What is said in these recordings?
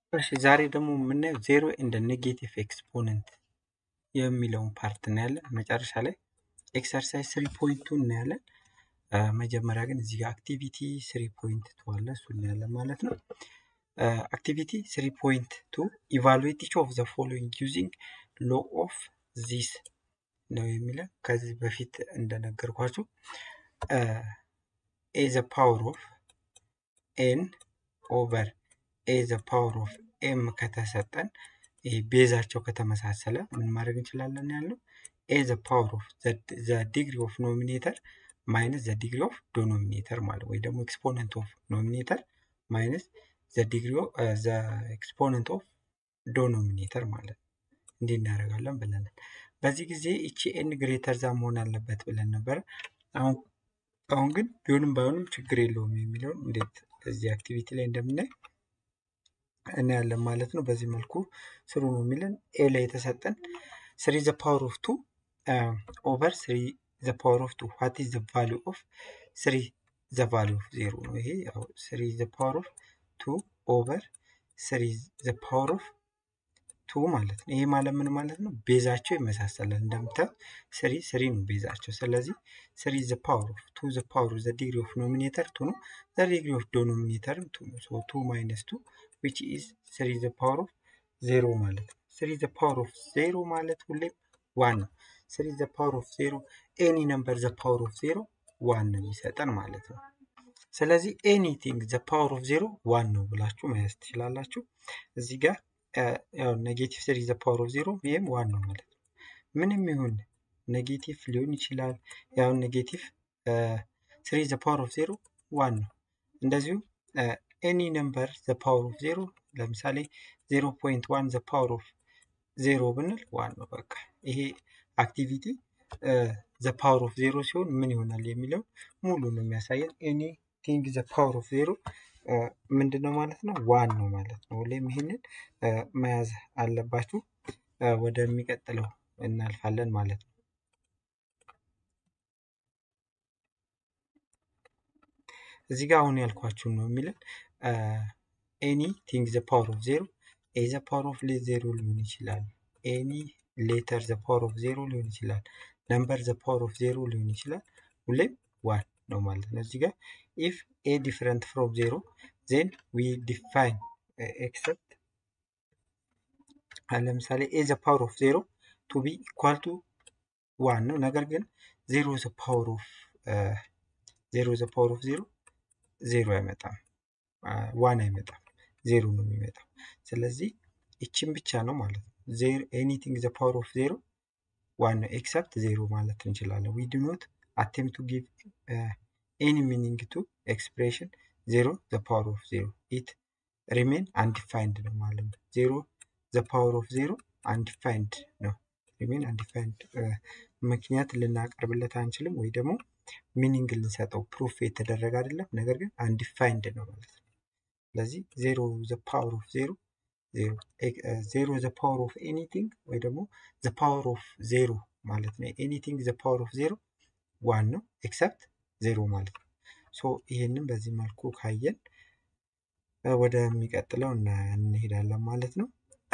እሺ ዛሬ ደግሞ የምናየው ዜሮ እንደ ኔጌቲቭ ኤክስፖነንት የሚለውን ፓርት እናያለን። መጨረሻ ላይ ኤክሰርሳይዝ ስሪ ፖይንት ቱ እናያለን። መጀመሪያ ግን እዚህ ጋር አክቲቪቲ ስሪ ፖይንት ቱ አለ እሱ እናያለን ማለት ነው። አክቲቪቲ ስሪ ፖይንት ቱ ኢቫሉዌት ኢች ኦፍ ዘ ፎሎዊንግ ዩዚንግ ሎ ኦፍ ዚስ ነው የሚለን ከዚህ በፊት እንደነገርኳችሁ ኤ ዘ ፓወር ኦፍ ኤን ኦቨር ኤ ዘ ፓወር ኦፍ ኤም ከተሰጠን ይሄ ቤዛቸው ከተመሳሰለ ምን ማድረግ እንችላለን ያለው ኤ ዘ ፓወር ኦፍ ዘ ዲግሪ ኦፍ ኖሚኔተር ማይነስ ዘ ዲግሪ ኦፍ ዶኖሚኔተር ማለት ወይ ደግሞ ኤክስፖነንት ኦፍ ኖሚኔተር ማይነስ ዘ ዲግሪ ዘ ኤክስፖነንት ኦፍ ዶኖሚኔተር ማለት ነው። እንዲህ እናደርጋለን ብለናል። በዚህ ጊዜ እቺ ኤን ግሬተር ዛ መሆን አለበት ብለን ነበረ። አሁን አሁን ግን ቢሆንም ባይሆንም ችግር የለውም የሚለውን እንዴት እዚህ አክቲቪቲ ላይ እንደምናይ እናያለን ማለት ነው። በዚህ መልኩ ስሩ ነው የሚለን ኤ ላይ የተሰጠን ስሪ ዘ ፓወር ኦፍ ቱ ኦቨር ስሪ ዘ ፓወር ኦፍ ቱ ዋት ኢዝ ዘ ቫሊዩ ኦፍ ስሪ ዘ ቫሊዩ ኦፍ ዜሮ ነው። ይሄ ስሪ ዘ ፓወር ኦፍ ቱ ኦቨር ስሪ ዘ ፓወር ኦፍ ቱ ማለት ነው። ይሄ ማለት ምን ማለት ነው? ቤዛቸው ይመሳሰላል። እንደምታዩት ስሪ ስሪ ነው ቤዛቸው። ስለዚህ ስሪ ዘ ፓወር ኦፍ ቱ ዘ ፓወር ዘ ዲግሪ ኦፍ ኖሚኔተር ቱ ነው። ዘ ዲግሪ ኦፍ ዶኖሚኔተርም ቱ ነው። ሶ ቱ ማይነስ ቱ ዊች ኢዝ ስሪ ዘ ፓወር ኦፍ ዜሮ ማለት ነው። ስሪ ዘ ፓወር ኦፍ ዜሮ ማለት ሁሌም ዋን ነው። ስሪ ዘ ፓወር ኦፍ ዜሮ ኤኒ ነምበር ዘ ፓወር ኦፍ ዜሮ ዋን ነው የሚሰጠን ማለት ነው። ስለዚህ ኤኒቲንግ ዘ ፓወር ኦፍ ዜሮ ዋን ነው ብላችሁ መያዝ ትችላላችሁ። እዚህ ጋር ያው ኔጌቲቭ ስሪ ዘ ፓወር ኦፍ ዜሮ ይህም ዋን ነው ማለት ነው። ምንም ይሁን ኔጌቲቭ ሊሆን ይችላል። ያው ኔጌቲቭ ስሪ ዘ ፓወር ኦፍ ዜሮ ዋን ነው። እንደዚሁ ኤኒ ነምበር ዘ ፓወር ኦፍ ዜሮ ለምሳሌ ዜሮ ፖይንት ዋን ዘ ፓወር ኦፍ ዜሮ ብንል ዋን ነው። በቃ ይሄ አክቲቪቲ ዘ ፓወር ኦፍ ዜሮ ሲሆን ምን ይሆናል የሚለው ሙሉ ነው የሚያሳየን። ኤኒ ቲንግ ዘ ፓወር ኦፍ ዜሮ ምንድን ነው ማለት ነው? ዋን ነው ማለት ነው። ሁሌም ይህንን መያዝ አለባችሁ። ወደሚቀጥለው እናልፋለን ማለት ነው። እዚህ ጋር አሁን ያልኳችሁን ነው የሚለን ኤኒ ቲንግ ዘ ፓወር ኦፍ ዜሮ ኤ ዘ ፓወር ኦፍ ዜሮ ሊሆን ይችላል። ኤኒ ሌተር ዘ ፓወር ኦፍ ዜሮ ሊሆን ይችላል። ነምበር ዘ ፓወር ኦፍ ዜሮ ሊሆን ይችላል። ሁሌም ዋን ነው ማለት ነው። እዚህ ጋር ኢፍ ኤ ዲፍረንት ፍሮም ዜሮ ዜን ዊ ዲፋይን ኤክሰፕት ለምሳሌ ኤ ዘ ፓወር ኦፍ ዜሮ ቱ ቢ ኢኳል ቱ ዋን ነው። ነገር ግን ዜሮ ዘ ፓወር ኦፍ ዜሮ ዘ ፓወር ኦፍ ዜሮ ዜሮ አይመጣም፣ ዋን አይመጣም፣ ዜሮ ነው የሚመጣው። ስለዚህ ይችን ብቻ ነው ማለት ነው። ኤኒቲንግ ዘ ፓወር ኦፍ ዜሮ ዋን ነው ኤክሰፕት ዜሮ ማለት እንችላለን። ዊ ዱ ኖት attempt to give uh, any meaning to expression zero the power of zero it remain undefined ነው ማለት ነው ዜሮ the power of zero undefined ነው remain undefined uh, ምክንያት ልናቀርብለት አንችልም ወይ ደግሞ ሚኒንግ ልንሰጠው ፕሩፍ የተደረገ አይደለም ነገር ግን አንዲፋይንድ ነው ማለት ነው ስለዚህ ዜሮ the power of zero ዜሮ ዜሮ the power of anything ወይ ደግሞ the power of zero ማለት ነው anything the power of zero ዋን ነው ኤክሰፕት ዜሮ ማለት ነው። ሶ ይህንን በዚህ መልኩ ካየን ወደሚቀጥለው እንሄዳለን ማለት ነው።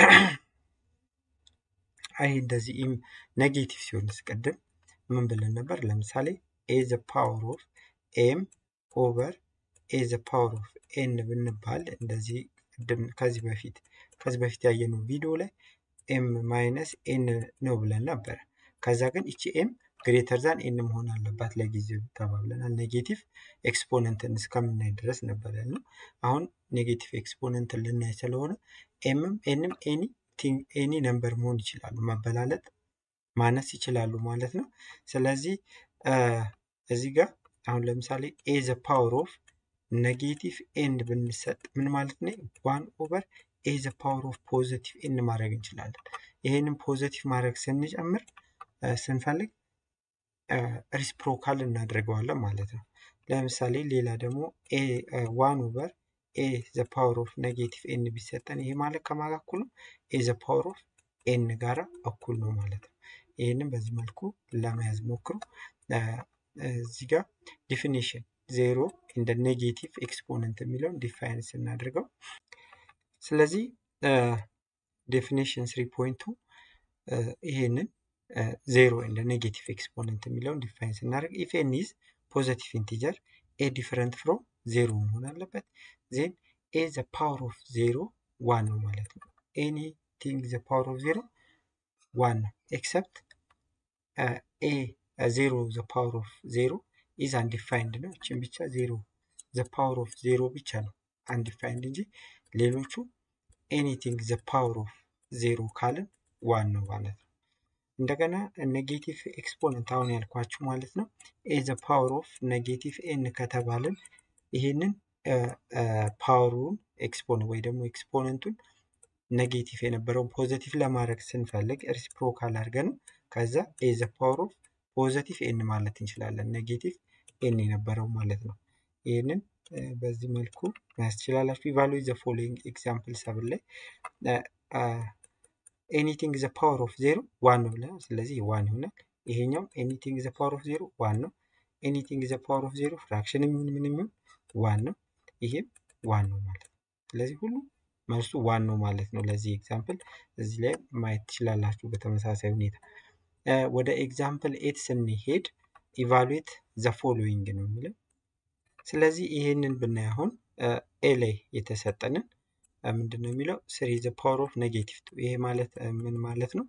አይ እንደዚህ ኔጌቲቭ ሲሆን ቅድም ምን ብለን ነበር? ለምሳሌ ኤ ዘ ፓወር ኦፍ ኤም ኦቨር ኤ ዘ ፓወር ኦፍ ኤን ብንባል እንደዚህ ቅድም ከዚህ በፊት ከዚህ በፊት ያየነው ቪዲዮ ላይ ኤም ማይነስ ኤን ነው ብለን ነበረ። ከዛ ግን ይቺ ኤም ግሬተር ዛን ኤን መሆን አለባት ለጊዜው ተባብለናል። ኔጌቲቭ ኤክስፖነንትን እስከምናይ ድረስ ነበር ያልነው። አሁን ኔጌቲቭ ኤክስፖነንትን ልናይ ስለሆነ ኤምም ኤንም ኤኒ ኤኒ ነምበር መሆን ይችላሉ፣ መበላለጥ ማነስ ይችላሉ ማለት ነው። ስለዚህ እዚህ ጋር አሁን ለምሳሌ ኤ ዘ ፓወር ኦፍ ኔጌቲቭ ኤን ብንሰጥ ምን ማለት ነው? ዋን ኦቨር ኤ ዘ ፓወር ኦፍ ፖዘቲቭ ኤን ማድረግ እንችላለን። ይሄንን ፖዘቲቭ ማድረግ ስንጨምር ስንፈልግ ሪስፕሮካል እናደርገዋለን ማለት ነው። ለምሳሌ ሌላ ደግሞ ዋን ኦቨር ኤ ዘ ፓወር ኦፍ ኔጌቲቭ ኤን ቢሰጠን ይሄ ማለት ከማን ጋር እኩል ነው? ኤ ዘ ፓወር ኦፍ ኤን ጋራ እኩል ነው ማለት ነው። ይህንም በዚህ መልኩ ለመያዝ ሞክሩ። እዚህ ጋር ዲፊኒሽን ዜሮ እንደ ኔጌቲቭ ኤክስፖነንት የሚለውን ዲፋይን ስናደርገው ስለዚህ ዴፊኒሽን ስሪ ፖይንቱ ይሄንን ዜሮ እንደ ኔጌቲቭ ኤክስፖነንት የሚለውን ዲፋይን ስናደርግ ኢፍ ኤን ኢዝ ፖዘቲቭ ኢንቲጀር ኤ ዲፈረንት ፍሮም ዜሮ መሆን አለበት። ዜን ኤ ዘ ፓወር ኦፍ ዜሮ ዋን ነው ማለት ነው። ኤኒቲንግ ዘ ፓወር ኦፍ ዜሮ ዋን ነው ኤክሰፕት ኤ ዜሮ ዘ ፓወር ኦፍ ዜሮ ኢዝ አንዲፋይንድ ነው። እችን ብቻ ዜሮ ዘ ፓወር ኦፍ ዜሮ ብቻ ነው አንዲፋይንድ እንጂ ሌሎቹ ኤኒቲንግ ዘ ፓወር ኦፍ ዜሮ ካልን ዋን ነው ማለት ነው። እንደገና ኔጌቲቭ ኤክስፖነንት አሁን ያልኳችሁ ማለት ነው። ኤ ዘ ፓወር ኦፍ ኔጌቲቭ ኤን ከተባልን ይህንን ፓወሩን ኤክስፖነንት ወይ ደግሞ ኤክስፖነንቱን ኔጌቲቭ የነበረውን ፖዘቲቭ ለማድረግ ስንፈልግ ሪሲፕሮካል አድርገን ከዛ ኤ ዘ ፓወር ኦፍ ፖዘቲቭ ኤን ማለት እንችላለን። ኔጌቲቭ ኤን የነበረው ማለት ነው። ይህንን በዚህ መልኩ መያዝ ትችላላችሁ። ኢቫሉዌት ዘ ፎሎዊንግ ኤግዛምፕል ሰብን ላይ ኤኒቲንግ ዘ ፓወር ኦፍ ዜሮ ዋን ነው ብለናል። ስለዚህ ዋን ይሆናል። ይሄኛው ኤኒቲንግ ዘ ፓወር ኦፍ ዜሮ ዋን ነው። ኤኒቲንግ ዘ ፓወር ኦፍ ዜሮ ፍራክሽን የሚሆን ምን የሚሆን ዋን ነው። ይሄም ዋን ነው ማለት ነው። ስለዚህ ሁሉ መልሱ ዋን ነው ማለት ነው። ለዚህ ኤግዛምፕል እዚህ ላይ ማየት ትችላላችሁ። በተመሳሳይ ሁኔታ ወደ ኤግዛምፕል ኤት ስንሄድ ኢቫሉዌት ዘ ፎሎዊንግ ነው የሚለው። ስለዚህ ይሄንን ብናይ አሁን ኤ ላይ የተሰጠንን ምንድን ነው የሚለው ስሪ ዘ ፓወር ኦፍ ኔጌቲቭ ቱ። ይሄ ማለት ምን ማለት ነው?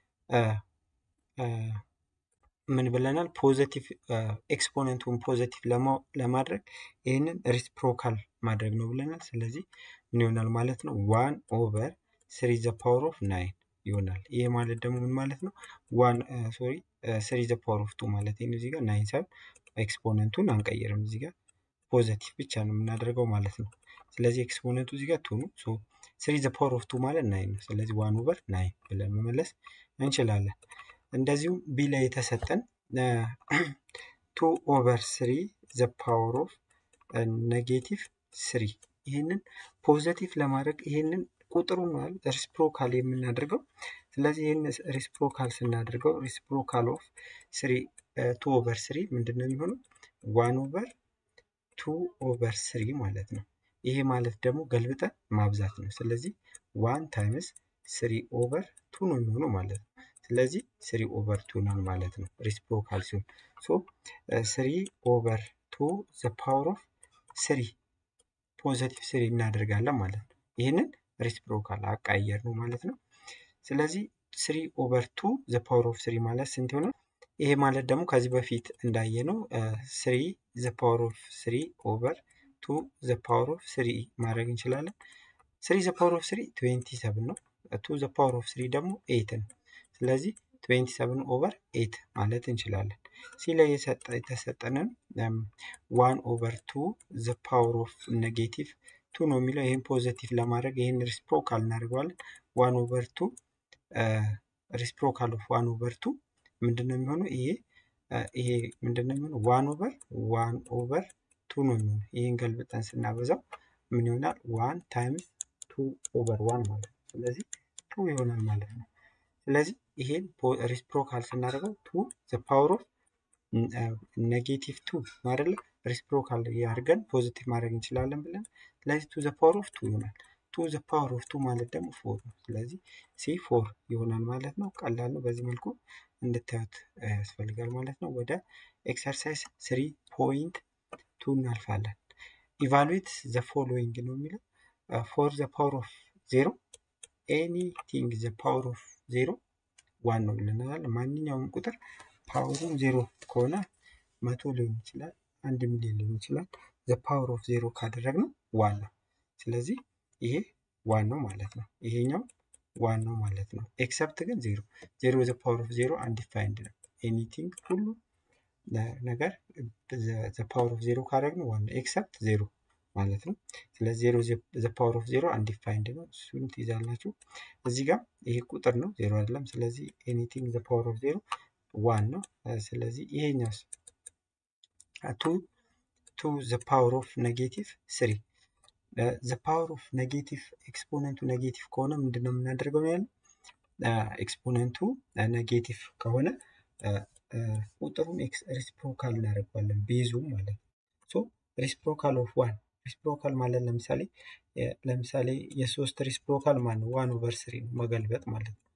ምን ብለናል? ፖዘቲቭ ኤክስፖነንቱን ፖዘቲቭ ለማድረግ ይህንን ሪስፕሮካል ማድረግ ነው ብለናል። ስለዚህ ምን ይሆናል ማለት ነው? ዋን ኦቨር ስሪ ዘ ፓወር ኦፍ ናይን ይሆናል። ይሄ ማለት ደግሞ ምን ማለት ነው? ዋን ሶሪ ስሪ ዘ ፓወር ኦፍ ቱ ማለት ነው። እዚህ ጋር ናይን ሳይሆን ኤክስፖነንቱን አንቀይርም። እዚህ ጋር ፖዘቲቭ ብቻ ነው የምናደርገው ማለት ነው። ስለዚህ ኤክስፖነንቱ እዚህ ጋር ቱ ነው። ሶ ስሪ ዘ ፓወር ኦፍ ቱ ማለት ናይን ነው። ስለዚህ ዋን ኦቨር ናይን ብለን መመለስ እንችላለን። እንደዚሁም ቢ ላይ የተሰጠን ቱ ኦቨር ስሪ ዘ ፓወር ኦፍ ኔጌቲቭ ስሪ ይህንን ፖዘቲቭ ለማድረግ ይህንን ቁጥሩ ማለት ሪስፕሮካል የምናደርገው ስለዚህ ይህን ሪስፕሮካል ስናደርገው ሪስፕሮካል ኦፍ ስሪ ቱ ኦቨር ስሪ ምንድን ነው የሚሆነው? ዋን ኦቨር ቱ ኦቨር ስሪ ማለት ነው። ይሄ ማለት ደግሞ ገልብጠን ማብዛት ነው። ስለዚህ ዋን ታይምስ ስሪ ኦቨር ቱ ነው የሚሆነው ማለት ነው። ስለዚህ ስሪ ኦቨር ቱ ነው ማለት ነው ሪስፕሮካል ሲሆን ሶ ስሪ ኦቨር ቱ ዘ ፓወር ኦፍ ስሪ ፖዘቲቭ ስሪ እናደርጋለን ማለት ነው። ይህንን ሪስፕሮካል አቃየር ነው ማለት ነው። ስለዚህ ስሪ ኦቨር ቱ ዘ ፓወር ኦፍ ስሪ ማለት ስንት ይሆናል? ይሄ ማለት ደግሞ ከዚህ በፊት እንዳየነው ስሪ ዘ ፓወር ኦፍ ስሪ ኦቨር ቱ ዘ ፓወር ኦፍ ስሪ ማድረግ እንችላለን። ስሪ ዘ ፓወር ኦፍ ስሪ ትዌንቲ ሰብን ነው። ቱ ዘ ፓወር ኦፍ ስሪ ደግሞ ኤት ነው። ስለዚህ ትዌንቲ ሰብን ኦቨር ኤት ማለት እንችላለን። ሲ ላይ የተሰጠንን ዋን ኦቨር ቱ ዘ ፓወር ኦፍ ኔጌቲቭ ቱ ነው የሚለው ይህን ፖዘቲቭ ለማድረግ ይህን ሪስፕሮካል እናደርገዋለን። ዋን ኦቨር ቱ ሪስፕሮካል ኦፍ ዋን ኦቨር ቱ ምንድን ነው የሚሆነው? ይሄ ይሄ ምንድን ነው የሚሆነው? ዋን ኦቨር ዋን ኦቨር ቱ ነው የሚሆነው። ይህን ገልብጠን ስናበዛው ምን ይሆናል? ዋን ታይምስ ቱ ኦቨር ዋን ማለት ነው። ስለዚህ ቱ ይሆናል ማለት ነው። ስለዚህ ይሄን ሪስፕሮካል ስናደርገው ቱ ዘ ፓወር ኦፍ ኔጌቲቭ ቱ አይደለ? ሪስፕሮካል አድርገን ፖዚቲቭ ማድረግ እንችላለን ብለን ስለዚህ ቱ ዘ ፓወር ኦፍ ቱ ይሆናል። ቱ ዘ ፓወር ኦፍ ቱ ማለት ደግሞ ፎር ነው። ስለዚህ ሲ ፎር ይሆናል ማለት ነው። ቀላል ነው። በዚህ መልኩ እንድታዩት ያስፈልጋል ማለት ነው። ወደ ኤክሰርሳይዝ ስሪ ፖይንት ቱ እናልፋለን። ኢቫሉዌት ዘ ፎሎዊንግ ነው የሚለው ፎር ዘ ፓወር ኦፍ ዜሮ ኤኒቲንግ ዘ ፓወር ኦፍ ዜሮ ዋን ነው ብለናል። ማንኛውም ቁጥር ፓወሩን ዜሮ ከሆነ መቶ ሊሆን ይችላል፣ አንድ ሚሊዮን ሊሆን ይችላል። ዘ ፓወር ኦፍ ዜሮ ካደረግነው ዋን ነው። ስለዚህ ይሄ ዋን ነው ማለት ነው። ይሄኛው ዋን ነው ማለት ነው። ኤክሰፕት ግን ዜሮ ዜሮ ዘ ፓወር ኦፍ ዜሮ አንዲፋይንድ ነው። ኤኒቲንግ ሁሉ ነገር ዘ ፓወር ኦፍ ዜሮ ካደረግነው ዋን ነው። ኤክሰፕት ዜሮ ማለት ነው። ስለዚህ ዜሮ ዘ ፓወር ኦፍ ዜሮ አንዲፋይንድ ነው። እሱን ትይዛላችሁ። እዚህ ጋር ይሄ ቁጥር ነው፣ ዜሮ አይደለም። ስለዚህ ኤኒቲንግ ዘ ፓወር ኦፍ ዜሮ ዋን ነው። ስለዚህ ይሄኛውስ ቱ ቱ ዘ ፓወር ኦፍ ኔጌቲቭ ስሪ ዘ ፓወር ኦፍ ኔጌቲቭ ኤክስፖነንቱ ኔጌቲቭ ከሆነ ምንድን ነው የምናደርገው ነው ያለው። ኤክስፖነንቱ ኔጌቲቭ ከሆነ ቁጥሩን ሪስፕሮካል እናደርገዋለን ቤዙ ማለት ነው። ሶ ሪስፕሮካል ኦፍ ዋን ሪስፕሮካል ማለት ለምሳሌ ለምሳሌ የሶስት ሪስፕሮካል ማን ነው? ዋን ኦቨር ስሪ ነው መገልበጥ ማለት ነው።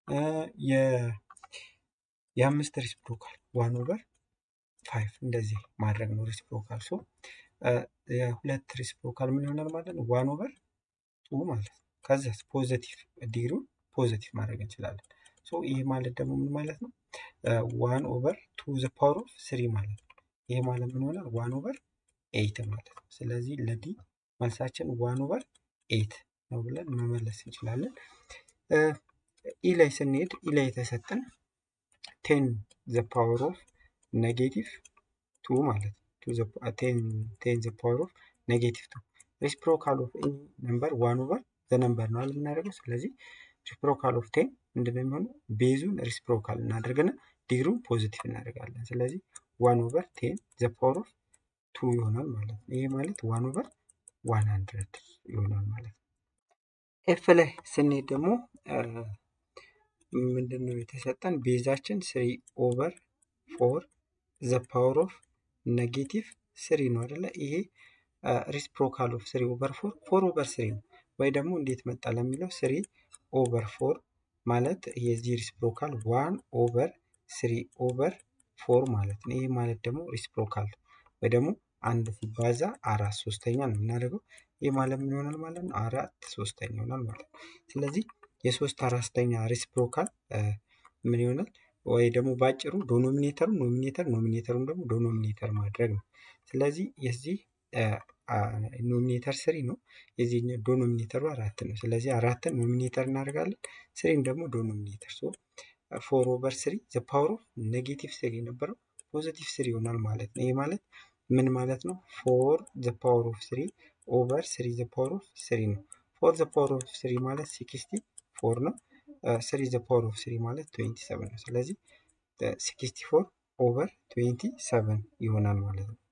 የአምስት ሪስፕሮካል ዋን ኦቨር ፋይቭ እንደዚህ ማድረግ ነው ሪስፕሮካል። ሶ የሁለት ሪስፕሮካል ምን ይሆናል ማለት ነው? ዋን ኦቨር ቱ ማለት ነው። ከዚያስ ፖዘቲቭ ዲግሪውን ፖዘቲቭ ማድረግ እንችላለን። ሶ ይህ ማለት ደግሞ ምን ማለት ነው? ዋን ኦቨር ቱ ዘ ፓወር ኦፍ ስሪ ማለት ነው። ይህ ማለት ምን ይሆናል? ዋን ኦቨር ኤይት ማለት ነው። ስለዚህ ለዲ መልሳችን ዋን ኦቨር ኤይት ነው ብለን መመለስ እንችላለን። ኢ ላይ ስንሄድ ኢ ላይ የተሰጠን ቴን ዘ ፓወር ኦፍ ኔጌቲቭ ቱ ማለት ነው። ቴን ዘ ፓወር ኦፍ ኔጌቲቭ ቱ ሪስፕሮካል ኦፍ ኤኒ ነምበር ዋን ኦቨር ዘ ነምበር ነው የምናደርገው። ስለዚህ ሪስፕሮካል ኦፍ ቴን ምንድን ነው የሚሆነው? ቤዙን ሪስፕሮካል እናደርግና ዲግሪውን ፖዚቲቭ እናደርጋለን። ስለዚህ ዋን ኦቨር ቴን ዘ ፓወር ኦፍ ቱ ይሆናል ማለት ነው። ይሄ ማለት ዋን ኦቨር ዋን ሀንድረድ ይሆናል ማለት ነው። ኤፍ ላይ ስንሄድ ደግሞ ምንድን ነው የተሰጠን? ቤዛችን ስሪ ኦቨር ፎር ዘ ፓወር ኦፍ ኔጌቲቭ ስሪ ነው አይደለ? ይሄ ሪስፕሮካል ኦፍ ስሪ ኦቨር ፎር ፎር ኦቨር ስሪ ነው ወይ ደግሞ እንዴት መጣ ለሚለው ስሪ ኦቨር ፎር ማለት የዚህ ሪስፕሮካል ዋን ኦቨር ስሪ ኦቨር ፎር ማለት ነው። ይህ ማለት ደግሞ ሪስፕሮካል ወይ ደግሞ አንድ ሲባዛ አራት ሶስተኛ ነው የምናደርገው። ይህ ማለት ምን ይሆናል ማለት ነው? አራት ሶስተኛ ይሆናል ማለት ነው። ስለዚህ የሶስት አራተኛ ሪስፕሮካል ምን ይሆናል? ወይ ደግሞ ባጭሩ ዶኖሚኔተሩ ኖሚኔተር ኖሚኔተሩን ደግሞ ዶኖሚኔተር ማድረግ ነው። ስለዚህ የዚህ ኖሚኔተር ስሪ ነው። የዚህ ዶኖሚኔተሩ አራት ነው። ስለዚህ አራትን ኖሚኔተር እናደርጋለን፣ ስሪን ደግሞ ዶኖሚኔተር። ሶ ፎር ኦቨር ስሪ ዘ ፓወር ኦፍ ኔጌቲቭ ስሪ የነበረው ፖዚቲቭ ስሪ ይሆናል ማለት ነው። ይህ ማለት ምን ማለት ነው? ፎር ዘ ፓወር ኦፍ ስሪ ኦቨር ስሪ ዘ ፓወር ኦፍ ስሪ ነው። ፎር ዘ ፓወር ኦፍ ስሪ ማለት ሲክስቲ ፎር ነው። ስሪ ዘ ፓወር ኦፍ ስሪ ማለት ትዌንቲ ሰቨን ነው። ስለዚህ ሲክስቲ ፎር ኦቨር ትዌንቲ ሰቨን ይሆናል ማለት ነው።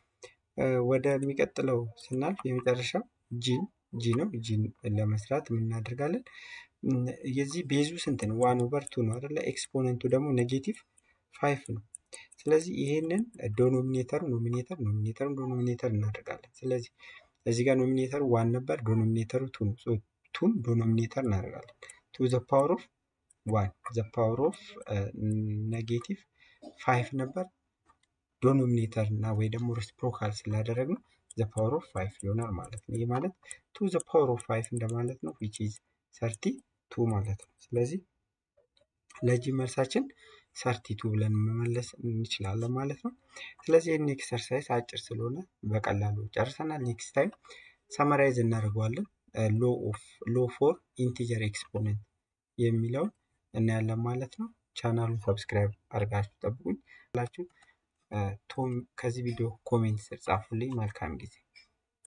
ወደሚቀጥለው ስናልፍ የመጨረሻው ጂን ጂ ነው። ጂን ለመስራት የምናደርጋለን የዚህ ቤዙ ስንት ነው? ዋን ኦቨር ቱ ነው አይደለ? ኤክስፖነንቱ ደግሞ ኔጌቲቭ ፋይቭ ነው። ስለዚህ ይሄንን ዶኖሚኔተሩ ኖሚኔተር ኖሚኔተሩ ዶኖሚኔተር እናደርጋለን። ስለዚህ እዚህ ጋር ኖሚኔተሩ ዋን ነበር፣ ዶኖሚኔተሩ ቱ ነው። ቱን ዶኖሚኔተር እናደርጋለን። ቱ ዘ ፓወር ኦፍ ዋን ዘ ፓወር ኦፍ ኔጌቲቭ ፋይቭ ነበር ዶኖሚኔተር እና ወይ ደግሞ ሪስፕሮካል ስላደረግ ነው ዘ ፓወር ኦፍ ፋይቭ ይሆናል ማለት ነው። ይህ ማለት ቱ ዘ ፓወር ኦፍ ፋይቭ እንደማለት ነው ዊች ኢዝ ሰርቲ ቱ ማለት ነው። ስለዚህ ለጂ መልሳችን ሰርቲ ቱ ብለን መመለስ እንችላለን ማለት ነው። ስለዚህ ይህን ኤክሰርሳይዝ አጭር ስለሆነ በቀላሉ ጨርሰናል። ኔክስት ታይም ሰመራይዝ እናደርገዋለን። ሎ ፎር ኢንቲጀር ኤክስፖነንት የሚለውን እናያለን ማለት ነው። ቻናሉን ሰብስክራይብ አድርጋችሁ ጠብቁኝ ላችሁ ቶም ከዚህ ቪዲዮ ኮሜንት ስር ጻፉልኝ። መልካም ጊዜ